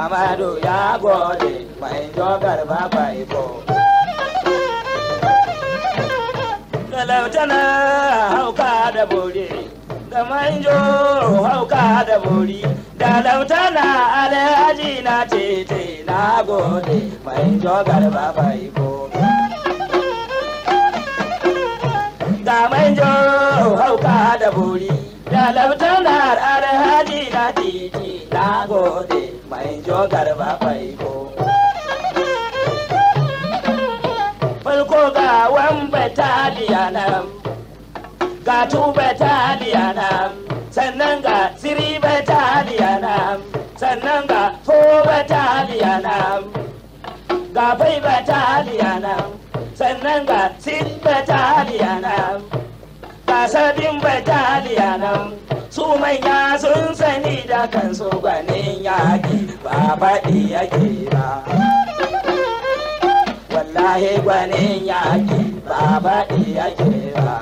Amadu ya gode mai jogar babai ko. Da lautana hauka da bori, da manjo hauka da bori, da lautana alhaji na tete na gode mai jogar babai ko. Ga manjo hauka da bori, da lautana alhaji na tete na gode mai jogar babai ko. farko ga wan bataliya nan ga tu bataliya nan sannan ga siri bataliya nan sannan ga fo bataliya nan ga fai bataliya nan sannan ga sit bataliya nan ga sabin bataliya nan su manya sun sani da kansu gwanin yaƙi ba faɗi yake ba wallahi gwanin yaƙi ba faɗi yake ba.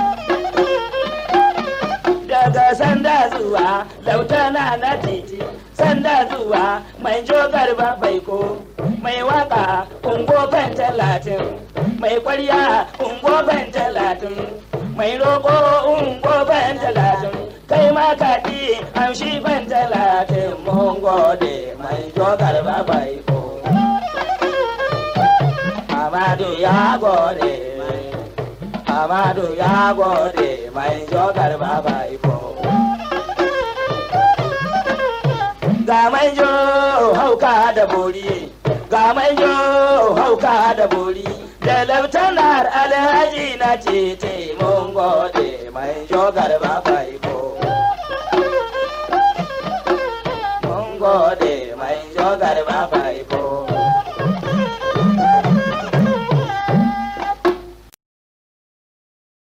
Daga sanda zuwa lautana na titi, sanda zuwa mai jogar baiko, mai waka ungoban talatin, mai kwarya ungoban talatin, mai roƙo ungoban talatin, kai ma kaɗi amshi ban talatin mun gode mai jogar baiko. Amadu ya gode Amadu ya gode mai jogar baba iko. Ga manjo hauka da bori, ga manjo hauka da bori, da lautanar alhaji na tete mun gode mai jogar baba iko.